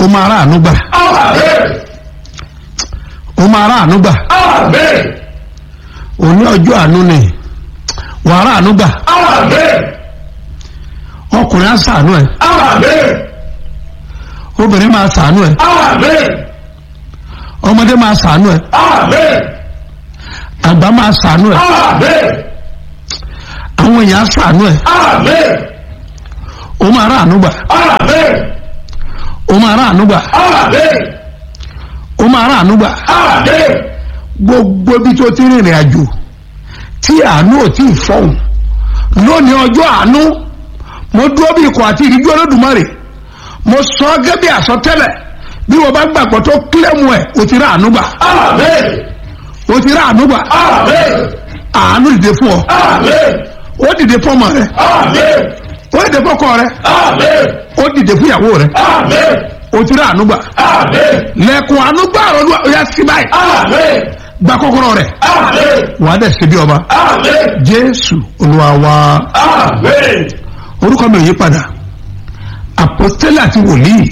ó máa rà àánú gbà Amen. ó máa rà àánú gbà Amen. òní ọjọ́ àánú ni wà á rà àánú gbà Amen. ọkùnrin á sàánú ẹ Amen. obìnrin máa sàánú ẹ Amen. ọmọdé máa sàánú ẹ Amen. àgbà máa sàánú ẹ Amen. àwọn èèyàn á sàánú ẹ Amen. ó máa rà àánú gbà Amen. ó máa rà àánú gbà Amen. ó máa rà àánú gbà Amen. gbogbo ibi tó ti rìnrìn àjò tí àánú ò tí ì fọhùn lónìí ọjọ́ àánú mo dúró bí ikọ̀ àti ìrìjú olódùmarè mo sọ ọ́ gẹ́gẹ́ bí àsọtẹ́lẹ̀ bí wọ́n bá gbàgbọ́ tó kílẹ̀mù ẹ̀ o ti rà àánú gbà Amen. o ti rà àánú gbà Amen. àánú dìde fún ọ Amen. ó dìde fún ọmọ rẹ Amen. ó dìde fún ọkọ rẹ Amen. ó dìde fún ìyàwó rẹ Amen. o ti rà àánú gbà Amen. lẹ́kùn àánú gbà ọ̀rọ̀ ó yá sí báyìí Amen. gba kọ́kọ́rọ́ rẹ Amen. wàá dẹ̀ ṣe bí ọba Amen. jésù olúwa wa. Amen. orúkọ mi ò yí padà apostoli àti wòlíì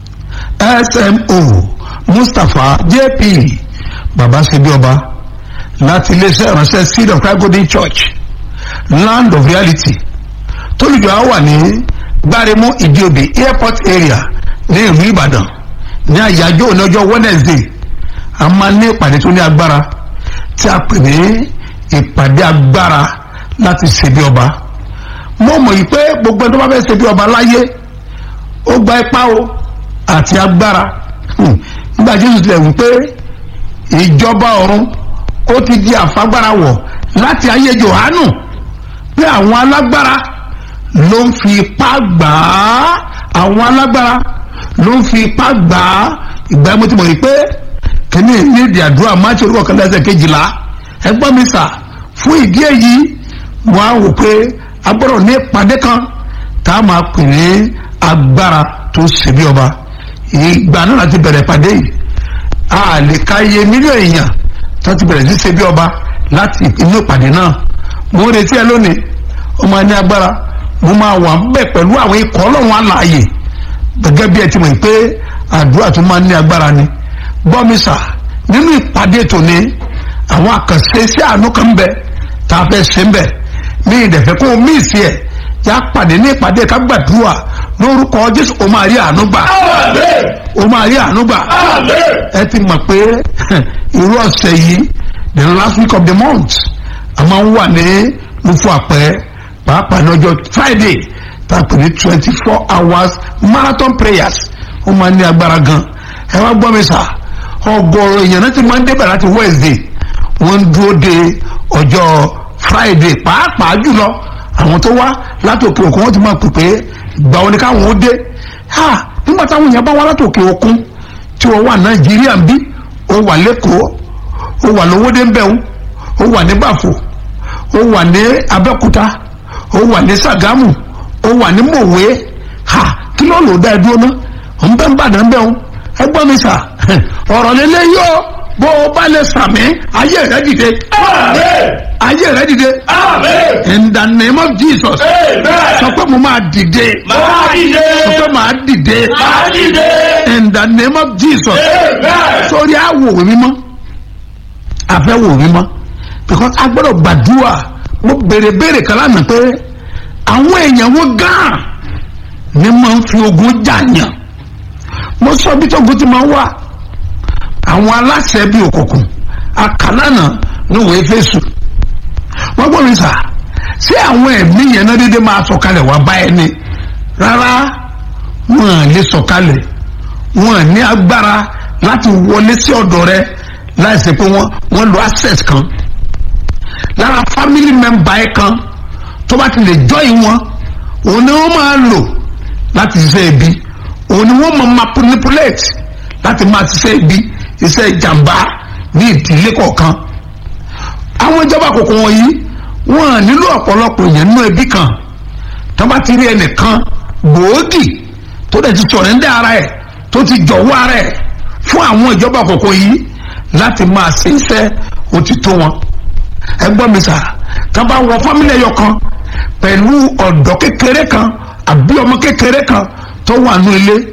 smo mustapha jp baba sebi ọba láti iléeṣẹ́ ìránṣẹ́ seed of christ golden church land of reality tólùjọ á wà ní gbáremú ìdíòbí airport area ní ìlú ìbàdàn ní àyájọ́ òní ọjọ́ wednesday a máa ní ìpàdé tó ní agbára tí a pè ní ìpàdé agbára láti ṣebí ọba mo mọ̀ yìí pé gbogbo ẹni tó bá fẹ́ ṣe bí ọba láyé ó gba ipá o àti agbára Hmm. nígbà jésù tilẹ̀ wí pé ìjọba ọ̀run ó ti di àfagbára wọ̀ láti ayé johanu pé àwọn alágbára ló ń fi ipá gbà á àwọn alágbára ló ń fi ipá gbà á ìgbà mo ti mọ̀ yìí pé kìíní ní ìdí àdúrà máàcì orúkọ kan lẹ́sẹ̀ kejìlá ẹgbọ́n mi sà fún ìdí èyí wọ́n á wò pé a gbọ́dọ̀ ní ìpàdé kan tá a máa pè ní agbára tó ṣe bí ọba ìgbà náà láti bẹ̀rẹ̀ ìpàdé yìí a lè ka iye mílíọ̀nù èèyàn tó ti bẹ̀rẹ̀ sí ṣe bí ọba láti inú ìpàdé náà mo ń retí ẹ lónìí ó máa ní agbára mo máa wà ń bẹ̀ pẹ̀lú àwọn ikọ̀ ọlọ́run alààyè gẹ́gẹ́ bí ẹ ti mọ̀ pé àdúrà tó máa ní agbára ni bọ́mísà nínú ìpàdé tòní àwọn àkànṣe sí àánú kan ń bẹ tá a fẹ́ ṣe ń bẹ̀ ní ìdẹ̀fẹ́ kó o mí ìsí ẹ̀ yá pàdé ní ìpàdé ká gbàdúrà lórúkọ jésù o máa rí àánú gbà Amen. o máa rí àánú gbà Amen. ẹ ti mọ̀ pé irú ọ̀sẹ̀ yìí the last week of the month a máa ń wà ní mufu àpẹ pàápàá ní ọjọ́ friday tá a pè ní twenty four hours marathon prayers ó máa ń ní agbára gan ẹ wá gbọ́ mi sà ọgọ́rọ̀ èèyàn náà ti máa ń débẹ̀ láti wednesday wọ́n ń dúró de ọjọ́ friday pàápàá jùlọ àwọn tó wá látòkè òkun wọ́n ti máa pè pé ìgbà wo ni káwọn ó dé ha nígbà táwọn èèyàn bá wá látòkè òkun tí wọ́n wà nàìjíríà ń bí ó wà lẹ́kọ̀ọ́ ó wà lówódé ń bẹ̀rù ó wà ní bàfò ó wà ní abẹ́òkúta ó wà ní sàgámù ó wà ní mòwe ha kí ló lò dá ẹ dúró náà ó ń bẹ́ ń bàdàn bẹ́ẹ̀ o ẹ gbọ́ mi sà ọ̀rọ̀ lélẹ́ yóò bó o bá lè sàmì ayé rẹ dìde Amen. ayé rẹ dìde Amen. in the name of jesus Amen. sọ pé mo máa dìde Máa dìde. sọ pé màá dìde Máa dìde. in the name of jesus Amen. sórí àwòrán mímọ́ àfẹ́wò mímọ́ because a gbọ́dọ̀ gbàdúrà mo béèrè béèrè kan lánàá pé àwọn èèyàn wo gan ni máa ń fi ogun jàyàn mo sọ bí tógun ti máa ń wà àwọn aláṣẹ bíi òkùnkùn àkàlànà ní wòye fèsù wọ́n gbọ́ mi sà ṣé àwọn ẹ̀mí yẹn náà dédé máa sọ̀kalẹ̀ wá bá ẹni rárá wọn à lè sọ̀kalẹ̀ wọn à ní agbára láti wọlé sí ọ̀dọ̀ rẹ láìsí pé wọ́n wọ́n lo access kan lára family member ẹ̀ kan tó bá ti lè join wọn òun ni wọ́n máa lò láti ṣiṣẹ́ ibi òun ni wọ́n máa manipulate láti máa ṣiṣẹ́ ibi iṣẹ́ ìjàmbá ní ìdílé kọ̀ọ̀kan àwọn ìjọba àkókò wọ̀nyí wọn à nílò ọ̀pọ̀lọpọ̀ èèyàn nínú ẹbí kan tó bá ti rí ẹnìkan gbòógì tó dẹ̀ ti sọ̀rọ̀ ní ara ẹ̀ tó ti jọ̀wọ́ ara ẹ̀ fún àwọn ìjọba àkókò yìí láti máa ṣe iṣẹ́ òtítọ́ wọn ẹ gbọ́ mi sà tá a bá wọ fámílì ẹyọ kan pẹ̀lú ọ̀dọ́ kékeré kan àbí ọmọ kékeré kan tó wà nù ilé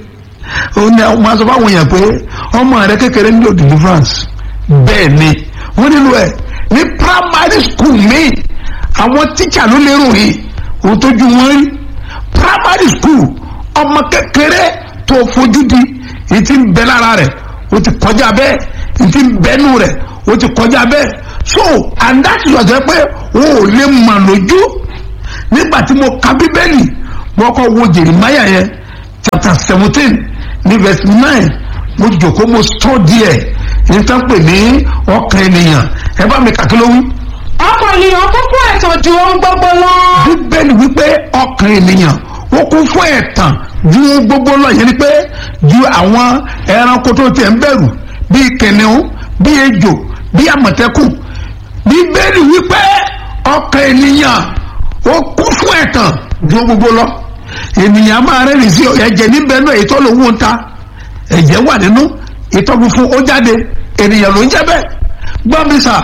ó ní àwọn máa sọ fáwọn èèyàn pé ọmọ rẹ kékeré nílò deliverance bẹ́ẹ̀ ni wọ́n nílò ẹ̀ ní primary school mi àwọn tíṣà ló lérò yìí òun tójú wọn rí primary school ọmọ kékeré tó fojú di èyí tí ń bẹ lára rẹ̀ ó ti kọjá bẹ́ẹ̀ èyí tí ń bẹ́nu rẹ̀ ó ti kọjá bẹ́ẹ̀ so and that is ọ̀sẹ̀ pé o ò lè mọ̀ lójú nígbà tí mo ka bíbélì mo kọ́ wo Jeremiah yẹn chapter seventeen ní verse nine mo jòkó mo study ẹ̀ ní tán pè ní ọkàn ènìyàn ẹ bá mi kàkí ló wí. ọkàn ènìyàn kún fún ẹ̀tàn ju ohun gbogbo lọ. bíbélì wípé ọkàn ènìyàn ó kún fún ẹ̀tàn ju ohun gbogbo lọ yẹn ni pé ju àwọn ẹranko tó tiẹ̀ ń bẹ̀rù bíi kìnìún bíi ejò bíi àmọ̀tẹ́kùn bíbélì wípé ọkàn ènìyàn ó kún fún ẹ̀tàn ju ohun gbogbo lọ ènìyàn máa rẹ́rìn sí ẹ̀jẹ̀ níbẹ̀ náà ètò lòun ń ta ẹ̀jẹ̀ wà nínú ìtọ́ funfun ó jáde ènìyàn ló ń jẹ́ bẹ́ẹ̀ gbọ́ mi sà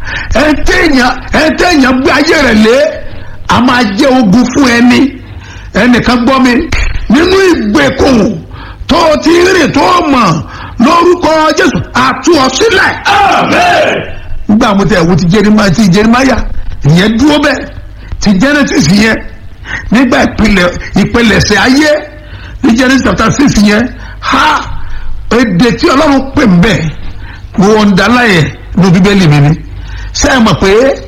ẹ̀ńtẹ̀yàn gbé ayé rẹ̀ lé a máa jẹ́ ogun fún ẹni ẹnìkan gbọ́ mi nínú ìgbèkùn tó ti rìn tó mọ̀ lórúkọ Jésù àtú ọ sílẹ̀ Amen. nígbà mo tẹ̀ wo ti Jeremáyà ti Jeremáyà ìyẹn dúró bẹ́ẹ̀ ti Genesis yẹn nígbà ìpìlẹ̀ ìpìlẹ̀ṣẹ̀ ayé ní Genesis chapter six yẹn ha èdè tí Ọlọ́run pè ń bẹ̀ wo ń dalá yẹ ní bíbélì mi ni ṣé ẹ mọ̀ pé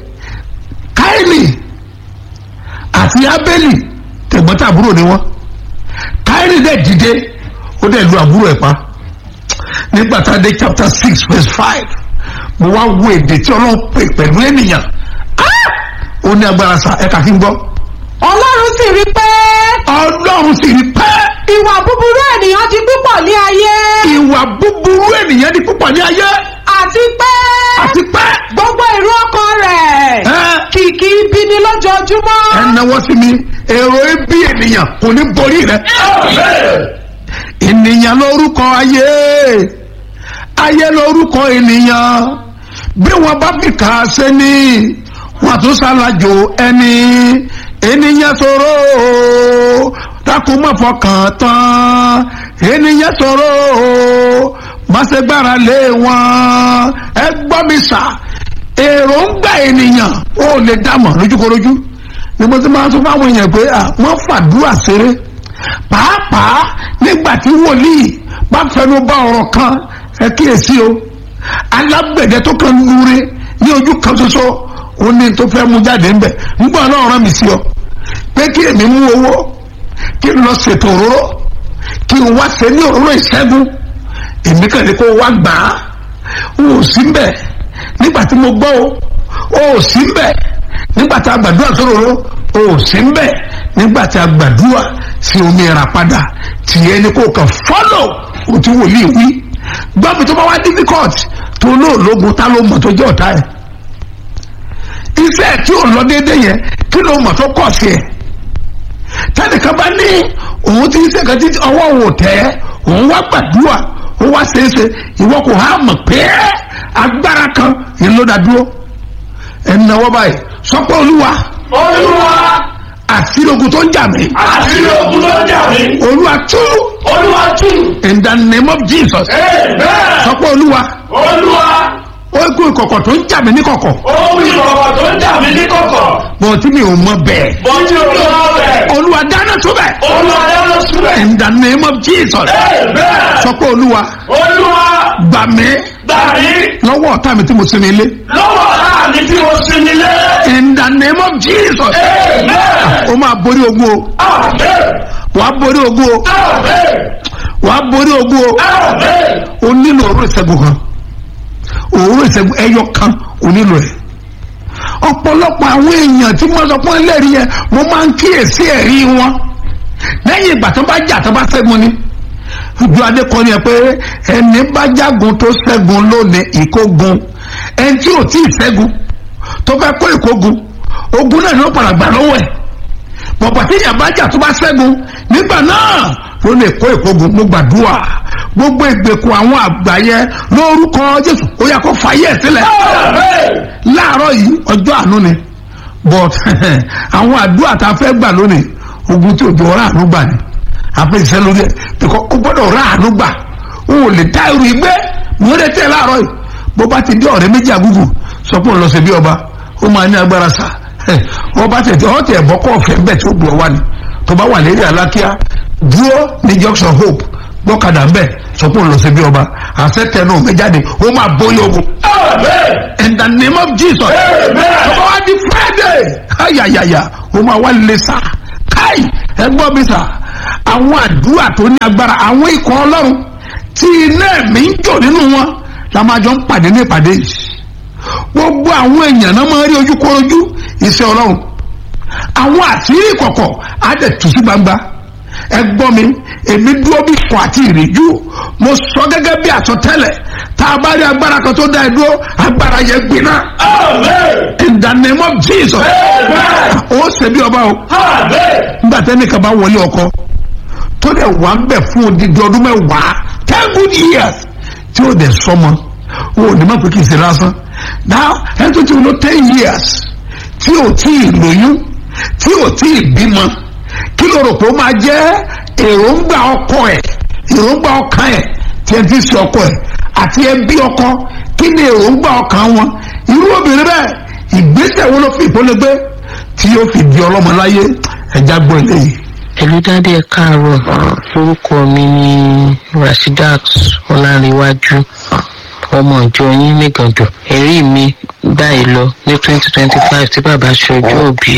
Káínì àti Ábélì tẹ̀gbọ́ntàbúrò ni wọ́n Káínì dẹ̀ dìde ó dẹ̀ lu àbúrò ẹ̀ pa nígbà tá a dé chapter six verse five mo wá wo èdè tí Ọlọ́run pè pẹ̀lú ènìyàn Ah! ó ní agbára sa ẹ̀ka kí n gbọ́ ọlọ́run sì rí pé Ọlọ́run sì rí pẹ́ ìwà búburú ènìyàn di púpọ̀ ní ayé ìwà búburú ènìyàn di púpọ̀ ní ayé àti pé àti pẹ́ gbogbo ìrú ọkàn rẹ̀ ẹ kìkì ibi ni lójoojúmọ́. ẹ náwó sí mi èrò ibi ènìyàn kò ní borí rẹ Amen. ènìyàn lórúkọ ayé ayé lórúkọ ènìyàn bí wọn bá fi kà á sẹ́ni wọn tún ṣàlàjò ẹni ènìyàn ṣòro o, dákun má fọkàn tán ènìyàn ṣòro o, má ṣe gbára lé wọn ẹ gbọ́ mi sà èròǹgbà ènìyàn ó lè dámọ̀ lójúkorojú ni mo ti máa tún fáwọn èèyàn pé à wọ́n fàdúrà ṣeré pàápàá nígbà tí wòlíì bá fẹnu bá ọ̀rọ̀ kan ẹ kíyèsí o alágbẹ̀dẹ tó kàn lure ní ojú kan ṣoṣo ó ní tó fẹ́ mú jáde ńbẹ̀ nígbà náà rán mi sí ọ pé kí èmi mú owó kí n lọ ṣètò òróró kí n wá ṣe ní òróró ìṣẹ́gun èmi kàn ní kó wá gbà á o ò sí mbẹ̀ nígbà tí mo gbọ́ o o ò sí mbẹ̀ nígbà tí a gbàdúrà sọ̀rọ̀ òróró o ò sí mbẹ̀ nígbà tí a gbàdúrà sí omi ẹ̀rà padà tìyẹ ni kò kàn fọ́lọ̀ o ti wòlíì wí gbọ́mi tó bá wá difficult tó olóòlógun tá ló mọ̀ tó jẹ́ ọ̀tá ẹ̀ iṣẹ́ tí ò lọ déédéé yẹn kí ló mọ̀ tó kọ̀ sí ẹ̀ tẹnìkan bá ní òun ti ń ṣe kan títí ọwọ́ òun ò tẹ́ òun wá gbàdúrà ó wá ṣeéṣe ìwọ kò há mọ̀ pé agbára kan yìí ló dá dúró ẹni náwó báyìí sọ pé olúwa Olúwa àṣírí ogun tó ń jà mí àti ogun ló jà mí. olúwa tú Olúwa tù. in the name of Jesus Amen. sọ pé olúwa Olúwa ó kó ìkọ̀kọ̀ tó ń jà mí ní kọ̀kọ̀ ohun ìkọ̀kọ̀ tó ń jà mí ní kọ̀kọ̀. bọ̀ tí mi ò mọ bẹ́ẹ̀ Bọ́jú olúwa bẹ̀. olúwa dáná tó bẹ̀ Olúwa dáná síbẹ̀. in the name of Jesus Amen. sọ pé olúwa Olúwa gbà mí gbà mí lọ́wọ́ ọ̀tá mi tí mo sinmi ilé lọ́wọ́ ọ̀la mi tí mo sinmi lé. in the name of Jesus Amen. ó máa borí ogun o Amen. wàá borí ogun o Amen. wàá borí ogun o Amen. o nílò òróró ìṣẹ́gun kan òróró ìṣẹ́gun ẹyọ kan o nílò ẹ̀ ọ̀pọ̀lọpọ̀ àwọn èèyàn tí wọ́n sọ fún ẹlẹ́rìí yẹn mo máa ń kíyèsí ẹ̀rí wọn lẹ́yìn ìgbà tó bá jà tó bá ṣẹ́gun ni ojú adé kọ́ ni ẹ pé ẹni bá jágun tó ṣẹ́gun lónìí ìkógun ẹni tí ò tí ì ṣẹ́gun tó fẹ́ kó ìkógun ogun náà ni ó padà gbà lọ́wọ́ ẹ̀ bọ̀bọ̀ tí ìyàbájà tó bá ṣẹ́gun nígbà náà ló lè kó ìkógun mo gbàdúrà gbogbo ìgbèkùn àwọn àgbà yẹn lórúkọ Jésù ó yá kó fàyè sílẹ̀ Amen. láàárọ̀ yìí ọjọ́ àánú ni but àwọn àdúrà tá a fẹ́ gbà lónìí ogun tí òjò ọ̀rá àánú gbà ni àpèsè lórí ẹ bíkọ́ ó gbọ́dọ̀ rà àánú gbà ó ò lè dá irú ìgbé múlẹ̀ tẹ̀ láàárọ̀ yìí bó bá ti dé ọ̀rẹ́ méjì àgùgù sọ pé òun lọ sí bí ọba ó máa ní agbára sá ẹ wọ́n bá tẹ̀ ọ́ tẹ̀ bọ́ kọ́ ọ̀fẹ́ bẹ́ẹ̀ tí ó bu ọ wá ni tó bá wà lérí alákíá dúró ní junction hope gbọ́kadà ń bẹ̀ sọ pé òun lọ sí bí ọba àṣẹ tẹnu méjáde ó máa bóyá ogun Amen. in the name of jesus Amen. tó bá wá di friday ayayaya ó máa wá lè sá káì ẹgbọ́n mi sà àwọn àdúrà tó ní agbára àwọn ikọ̀ ọlọ́run tí iná ẹ̀mí ń jò nínú wọn la máa jọ ń pàdé ní ìpàdé yìí gbogbo àwọn èèyàn náà máa rí ojúkorojú iṣẹ́ ọlọ́run àwọn àṣírí ìkọ̀kọ̀ á dẹ̀ tú sí gbangba ẹ gbọ́ mi èmi dúró bí kò àti ìrìjú mo sọ gẹ́gẹ́ bí àsọtẹ́lẹ̀ tá a bá rí agbára kan tó dá ẹ dúró agbára yẹn gbiná Amen. in the name of jesus Amen. ó ṣe bí ọba o Amen. nígbà tẹ́nìkan bá wọlé ọkọ tó dẹ̀ wà ń bẹ̀ fún odidi ọdún mẹ́wàá ten good years tí ó dẹ̀ sọmọ o ò ní má pé kì í ṣe lásán now ẹni tó ti wọ́n ten years tí ò tí ì lóyún tí ò tí ì bímọ kí ló rò pé ó máa jẹ́ èròǹgbà ọkọ ẹ̀ èròǹgbà ọkàn ẹ̀ tí ẹ ti ṣe ọkọ ẹ̀ àti ẹbí ọkọ kí ni èròǹgbà ọkàn wọn irú obìnrin bẹ́ẹ̀ ìgbésẹ̀ wo ló fi ìpolówó tí yóò fi di ọlọ́mọ láyé ẹja gbọ́ eléyìí. Hello dádì ẹ káàárọ̀ orúkọ mi ni Rashidat Ọlárẹ̀wájú ọmọ ìjọ yín nígàndò ẹ̀rí mi báyìí lọ ní twenty twenty five tí bàbá ṣọjọ́ òbí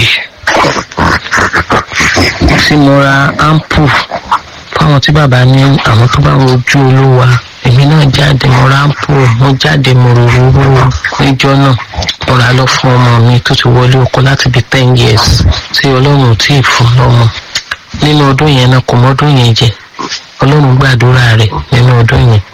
tí mo ra ampu fáwọn tí bàbá ní àwọn tó bá ń rojú olúwa èmi náà jáde mo ra ampu mo jáde mo rororo níjọ náà mo rà lọ fún ọmọ mi tó ti wọlé ọkọ láti bí ten years tí ọlọ́run ò tí ì fún lọ́mọ nínú ọdún yẹn náà kò mọ́dún yẹn jẹ ọlọ́run gbàdúrà rẹ̀ nínú ọdún yẹn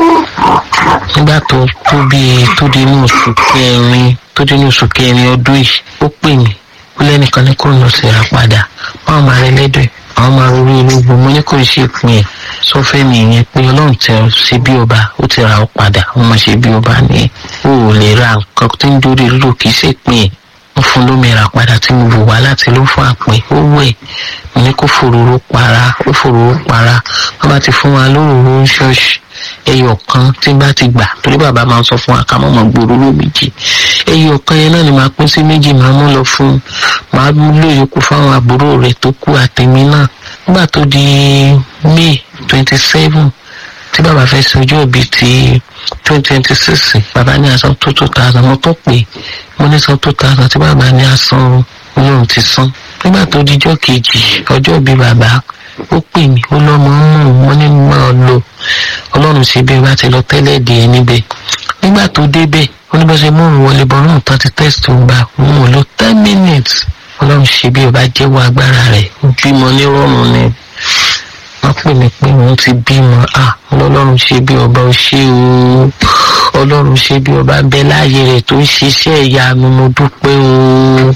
nígbà tó tó bíi tó di inú oṣù kẹrin tó di inú oṣù kẹrin ọdún yìí ó pè mí ó lẹ́nìkan ní kò lọ sí ra padà báwọn máa rẹ lẹ́dọ̀ ẹ̀ àwọn máa rí ológun mo ní kò ṣe ìpín ẹ̀ sọ fẹ́ mi yẹn pé ọlọ́run tẹ ọ sí bí ọba ó ti ra ọ padà ó máa ṣe bí ọba ní o ò lè ra nǹkan tó ń dórí lílo kì í ṣe ìpín ẹ̀ wọ́n fún lómi ra padà tí mo bò wá láti ló fún àpín ó wẹ̀ mo ní kó fòróró para ó fòróró para wọ́n bá ti fún wa lóróró ṣọ́ọ̀ṣì ẹyọ kan tí bá ti gbà torí bàbá máa ń sọ fún wa ká mọ̀ mọ̀ gbòòrò ló méjì ẹyọ kan yẹn náà ni màá pín sí méjì màá mú lọ fún màá lò yòókù fáwọn àbúrò rẹ̀ tó kú àtẹ̀mí náà nígbà tó di may twenty seven tí bàbá fẹ́ ṣe ọjọ́ ìbí ti twenty twenty six bàbá ní asan tó two thousand mo tó pè mo ní san two thousand tí bàbá ní asan olóhùn ti san nígbà tó dijọ́ kejì ọjọ́ ìbí bàbá ó pè mí ó lọ́mọ ń mú un wọ́n ní máa lọ ọlọ́run ṣe bí wá ti lọ tẹ́lẹ̀ dé ẹ níbẹ̀ nígbà tó débẹ̀ ó ní bá ṣe mú òun wọlé bọ́ náà tán ti test tó ń gbà òun ò lo ten minutes ọlọ́run ṣe bí ọba jẹ́wọ́ agbára rẹ̀ bímọ nírọ̀rùn ni wọ́n pè mí pé òun ti bímọ à ọlọ́run ṣe bí ọba ó ṣe o ọlọ́run ṣe bí ọba bẹ láàyè rẹ̀ tó ń ṣiṣẹ́ ìyanu mo dúpẹ́ o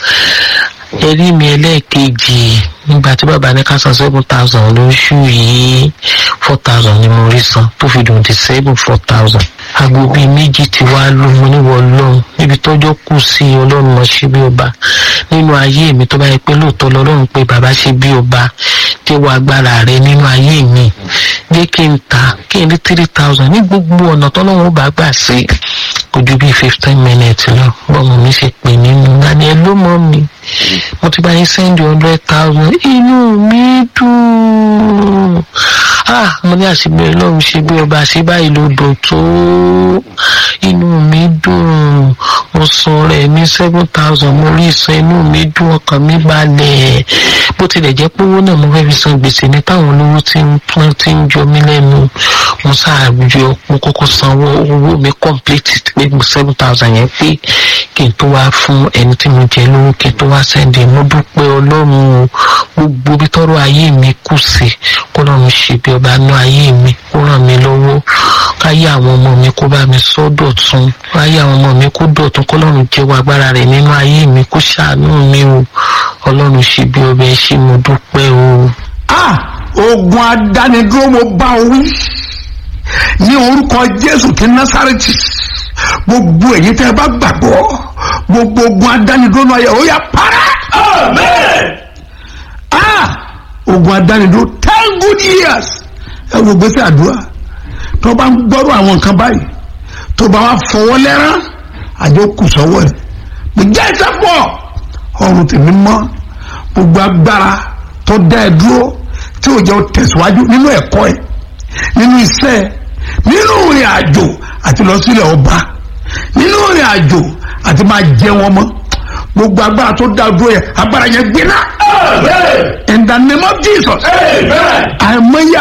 ẹrí mi ẹlẹ́ẹ̀kejì nígbà tí bàbá ní ká san seven thousand lóṣù yìí four thousand ni mo rí san tó fi dùn di seven four thousand aago bíi méjì ti wá lù mo níwọ̀ ọlọ́run níbi tọ́jọ́ kù sí ọlọ́run mọ̀ ṣe bí ọba nínú ayé mi tó bá yẹ pé lóòótọ́ lọ́lọ́run pé bàbá ṣe bí ọba jẹ́wọ́ agbára rẹ nínú ayé mi jẹ́ kí n ta kí n rí three thousand ní gbogbo ọ̀nà tọ́lọ́run ó bá gbà sí kò ju bíi fifteen minutes lọ bọ́mọ mi ṣe pè mí nù lánàá ẹ ló mọ́ mi mo ti bá yín sẹ́ndì hundred thousand inú mi dùn ah mo ní àṣìbẹ̀ ọlọ́run ṣe bí ọba àṣì báyìí ló dùn tó inú mi dùn mo san rẹ̀ ní seven thousand mo rí san inú mi dùn ọkàn mi balẹ̀ bó tilẹ̀ jẹ́ pé owó náà mo fẹ́ fi san gbèsè ní táwọn olówó tí ń pọ́n tí ń jọ mí lẹ́nu mo ṣáàjọ mo kọ́kọ́ sanwó owó mi complete pé mo seven thousand yẹn pé kí n tó wá fún ẹni tí mo jẹ lówó kí n tó wá sẹ́ndì mo dúpẹ́ ọlọ́run o gbogbo bí tọ́rọ ayé mi kù sí kó lọ́run ṣe bí ọba nú ayé mi kó ràn mí lọ́wọ́ káyé àwọn ọmọ mi kó bá mi sọ dọ̀tun káyé àwọn ọmọ mi kó dọ̀tun kó lọ́run jẹ́wọ́ agbára rẹ̀ nínú ayé mi kó ṣàánú mi o ọlọ́run ṣe bí ọba ẹ ṣé mo dúpẹ́ o. ah ogun adánidúró mo bá ọ wí ní orúkọ jésù ti násàrẹ́tì gbogbo èyí tẹ́ ẹ bá gbàgbọ́ gbogbo ogun adánidúró náà yẹ ó yà para Amen. ah ogun adánidó ten good years ẹ wo gbèsè àdúrà tó bá ń gbọ́rọ̀ àwọn nǹkan báyìí tó bá wá fọwọ́ lẹ́rán àjọ kù sọ́wọ́ ẹ̀ mo jẹ́ ìsẹ́pọ̀ ọrùn tèmi mọ́ gbogbo agbára tó dá ẹ dúró tí ò jẹ́ ó tẹ̀síwájú nínú ẹ̀kọ́ ẹ̀ nínú iṣẹ́ ẹ̀ nínú ìrìn àjò àti lọ sílẹ̀ ọba nínú ìrìn àjò àti máa jẹ wọn mọ́ gbogbo agbára tó dá dúró yẹ agbára yẹn gbiná Amen. in the name of Jesus Amen. àìmọye